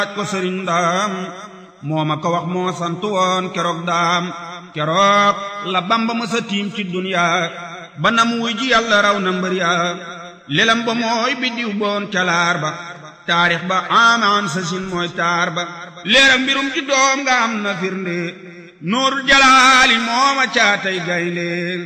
ko sëriñ daam moo ma ko wax moo sant woon keroog daam keroog la bamba mësa tiim ci duniya ba nam wuy ji yàlla raw na mbër ya lelam ba mooy biddiw boon calaar ba taarix ba amaan sa sin mooy taar ba leeram mbirum ci doom nga am na firnde nuurul jalaali mooma caatay gaynde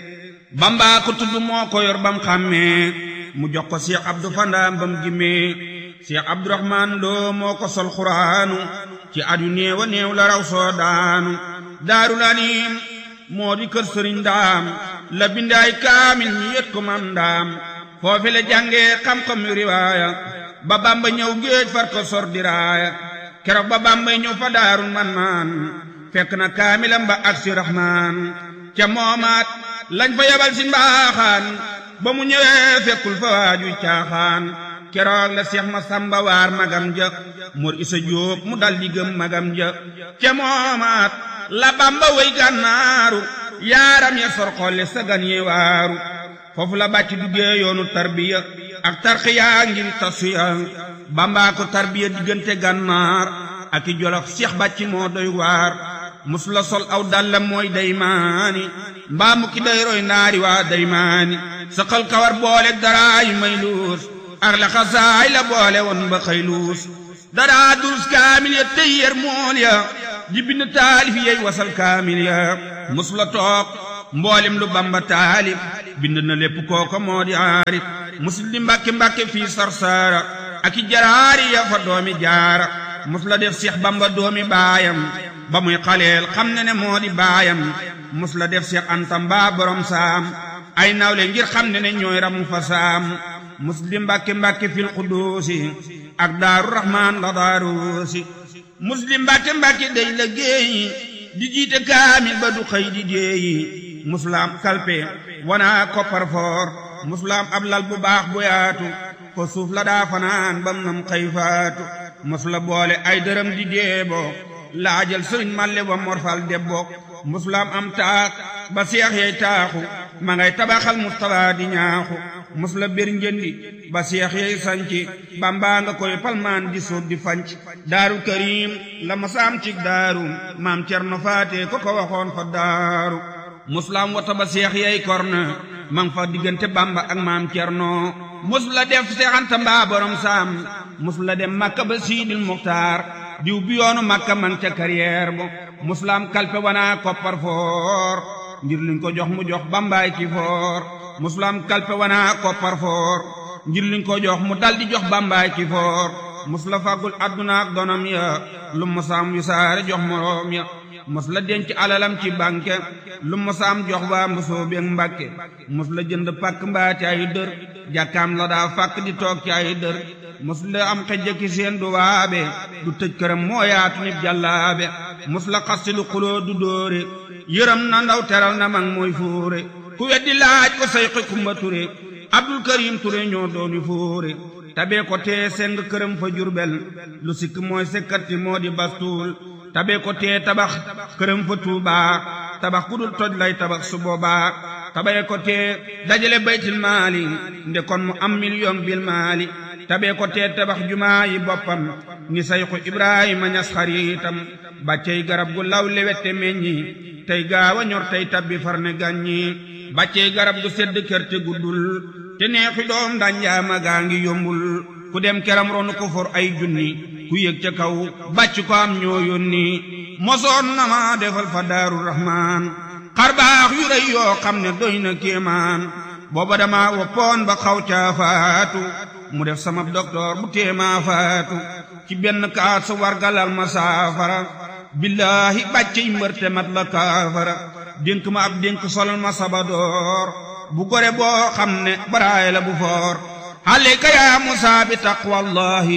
bamba ko tudd moo ko yor bam xàmmee mu jox ko Cheikh Abdou Fandaam bam gimmee Cheikh Abdourahman Lo moo ko sol xuraanu ci at yu néew a néew la raw soo daanu daarul anim moo di kër sëriñ daam la bindaay kaamil ñi yët ko mam daam foofi la jàngee xam-xam yu riwaaya ba bamba ñëw géej far ko sor diraaya keroog ba bamba ñëw fa daarul man maan fekk na kaamilam ba ak si rahmaan ca moomaat lañ fa yabal si mbaaxaan ba mu ñëwee fekkul fa waaju caaxaan keroog la seex ma samba waar magam ja mor isa jóob mu dal di gëm magam ja ca moomaat la bamba way gànnaaru yaaram ya sor xolle sagan ye waaru foofu la bàcc duggee yoonu tarbiya ak tarxiya ngir tasuya bamba ko tarbiya diggante gànnaar ak i jolof seex bàcc moo doy waar mus la sol aw dallam mooy daymaani mbaa mu ki day roy naari waa daymaani saqal kawar boole daraayu may luus ak la xasaay la boole woon ba xëy luus daraa durus kaamil ya tey yer mool ya di bind taalif yey wasal kaamil ya mus la toog mboolem lu bamba taalif bind na lépp kooko moo di aarif musul di mbàkke mbàkke fii sarsaara ak i jaraari ya fa doomi jaara mus la def seex bamba doomi baayam ba muy xaleel xam ne ne moo di baayam mus la def seex anta mbaa borom saam ay nawle ngir xam ne ne ñooy ramu fa saam mus di mbàkke mbàkke fil quduusi ak daaru rahmaan la daaruusi mus di mbàkke mbàkke day la géeyi di jiite kaamil ba du xëy di déeyi musulaam kalpe wana koppar foor musulaam ab lal bu baax bu yaatu ko suuf la daa fanaan bam nam xëy faatu musula boole ay dërëm di deebo laajal sëriñ malle wa morfal debbo musulaam am taak ba seex yey taaxu ma ngay tabaxal mustapha di ñaaxu musula bir njëndi ba seex yey sanci bambaa nga koy palmaan di suuf di fanc daaru karim la masaam cig daaru maam cerno faate ko ko waxoon fa daaru musulaam wata ba seex yey korna mang fa diggante bamba ak maam cerno musula def seexanta mbaa borom saam musula dem makka ba siidil muxtaar diw bi yoonu makka man ca carrière bo musulaam kalpe wana koppar foor ngir liñ ko jox mu jox bambaay ci foor musulaam kalpe wana koppar foor ngir liñ ko jox mu dal di jox bambaay ci foor musula fàggul adduna ak donam ya lu musaam yu saare jox moroom ya mos la denc alalam ci banque lu mosaam jox waa mbusoo beeg mbàkke mos la jënd pàkk mbaa ci ay dër jàkkaam la daa fàkk di toog ci ay dër mos la am xejjaki seen du waabe du tëj këram moo yaatu nit jàllaabe mos la xasti lu xuloo du dóore yërëm na ndaw teral na mag mooy fóore ku weddi laaj ko sayqi kumba ture abdul karim ture ñoo dooni fóore tabee ko tee seng këram fa jurbel lu sikk mooy sekkati moo di bastuul tabe ko tee tabax këram fa tuubaa tabax ku dul toj lay tabax su boobaa tabe ko tee dajale baytil maali nde kon mu am million bil maali tabe ko tee tabax jumaa yi boppam ni sayxu ibrahima ñas xariitam bàccey garab gu law lewette meññi tey gaawa ñor tey tabbi farne gàññi bàccey garab gu sedd kër te guddul te neexi doom danjaama gaa ngi yombul ku dem keram ronu ko for ay junni ku yëg ca kaw bàcc ko am ñoo yónni mosoon na ma defal fa daaru rahmaan xar baax yu rëy yoo xam ne doy na kéemaan booba dama woppoon ba xaw caa faatu mu def sama docteur bu téemaa faatu ci benn kaat sa wargalal ma saafara billaahi bàcc yi mbërte mat la kaafara dénk ma ab dénk solal ma sabadoor bu gore boo xam ne baraay la bu foor عليك يا موسى بتقوى الله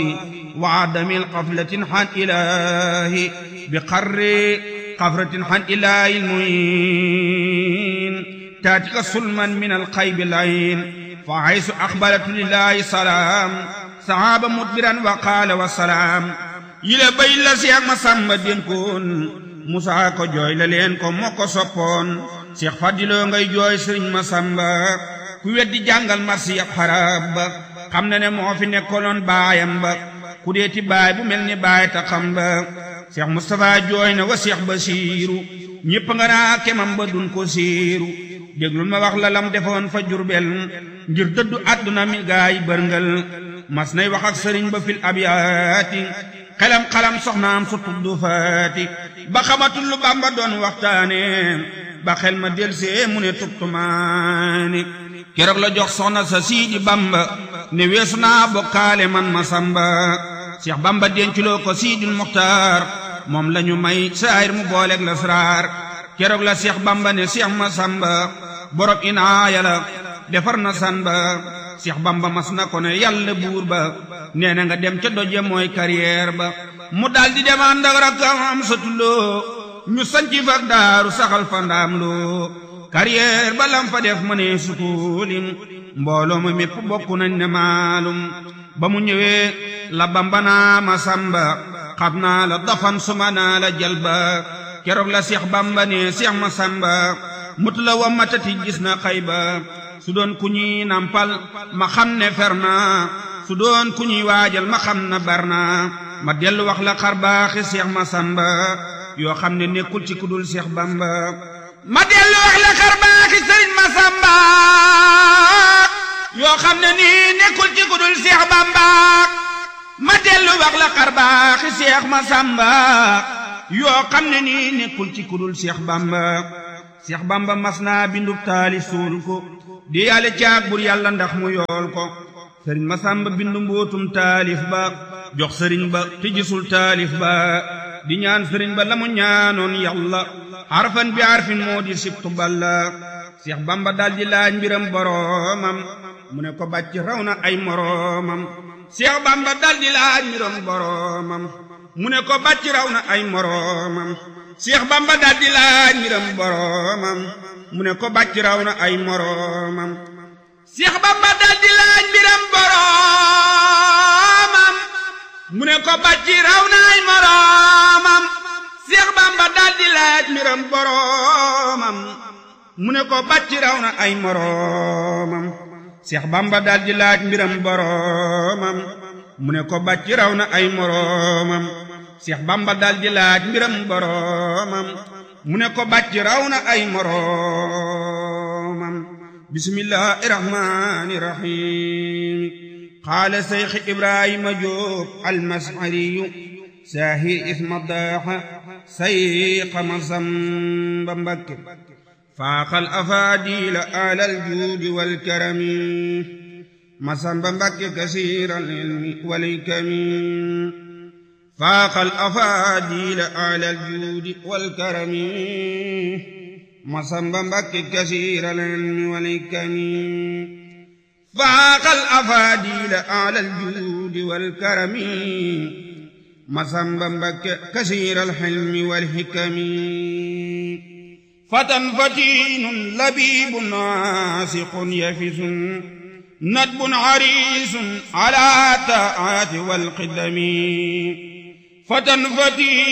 وعدم القفلة عن إلهي بقر قفرة عن إله المعين تاتك سلما من القيب العين فحيث أقبلت لله سلام صحاب مدبرا وقال والسلام يلا بين سيخ مسام دينكون موسى ko jooy la leen ko moo ko soppoon Cheikh Fadiloo ngay jooy sëriñ Masamba ku weddi jàngal marsi ab xarab ba xam na ne moo fi nekkoloon baayam ba ku deeti baay bu mel ni baay ta xam ba Cheikh Moustapha jooy na wa Cheikh Basiiru ñépp nga naa kemam ba dun ko siiru déglul ma wax la lam defoon fa Jurbel ngir dëddu àdduna mi gaay bërngal mas nay wax ak sëriñ ba fil abyaati xelam xalam soxnaam su tuddu faati ba xamatul lu Bamba doon waxtaane ba xel ma delsee mu ne tubtumaani keroog la jox soxna sa siidi Bamba ne weesu naa bokkaale man ma samba Cheikh Bamba denculoo ko siidul muxtaar moom lañu may saayir mu booleeg la sraar keroog la Cheikh Bamba ne Cheikh ma samba borom inaaya la defar na san ba Cheikh Bamba mas na ko ne yàlla buur ba nee na nga dem ca doje mooy carrière ba mu daldi dem ànd ak rakkam am satuloo ñu sanci fak daaru saxal fa ndaam loo carrière ba lam fa def mënee sukuulim mbooloo ma mépp bokk nañ ne maalum ba mu ñëwee la Bamba naa ma samba xam naa la dafan suma naa la jalba keroog la Cheikh Bamba ne Cheikh ma samba mut la wa matati gis na xayba su doon ku ñuy nampal ma xam ne fer naa su doon ku ñuy waajal ma xam na bar naa ma dellu wax la xar baaxi Cheikh ma samba yoo xam ne nekkul ci kudul Cheikh Bamba ma dellu wax la xar baaxi sëriñ ma samba yoo xam ne nii nekkul ci kudul Cheikh Bamba ma dellu wax la xar baaxi Cheikh ma samba yoo xam ne nii nekkul ci kudul Cheikh Bamba Cheikh Bamba mas naa bindub taali suul ko di yàlla caag bur yàlla ndax mu yool ko sëriñ Masamba bindu mbootum taalif ba jox sëriñ ba te gisul taalif ba di ñaan sëriñ ba la mu ñaanoon yàlla harfan bi harfin moo di sibtu balla Cheikh Bamba daldi laaj mbiram boroomam mu ne ko bàcc raw na ay moroomam Cheikh Bamba daldi laaj mbiram boroomam mu ne ko bàcc raw na ay moroomam Cheikh Bamba daldi laaj mbiram boroomam mu ne ko bàcc raw na ay moroomam Cheikh Bamba daldi laaj mbiram boroomam mu ne ko bàcc raw na ay moroomam Cheikh Bamba daldi laaj mbiram boroomam mu ne ko bàcc raw na ay moroomam Cheikh Bamba daldi laaj mbiram boroomam mu ne ko bàcc raw na ay moroomam Cheikh Bamba daldi laaj mbiram boroomam mu ne ko bàcc raw na ay moroomam bismillahi rahmani rahim qaala seyx ibrahima jóob almashariyu saahir isma daaxa sayqa masamba mbakke faaxal afaadila alal juudi walkarami masamba mbakke kasiiral ilmi walikami faaxal afaadila alal juudi walkarami masamba mbakke kasiiral ilmi walikami faaxal afaadila alal juudi walkarami masamba mbakke kasiiral ilmi walhikami fatan fatinun labibun naasiqun yafisun nadbun harisun ala taati walqidami fatan fatinun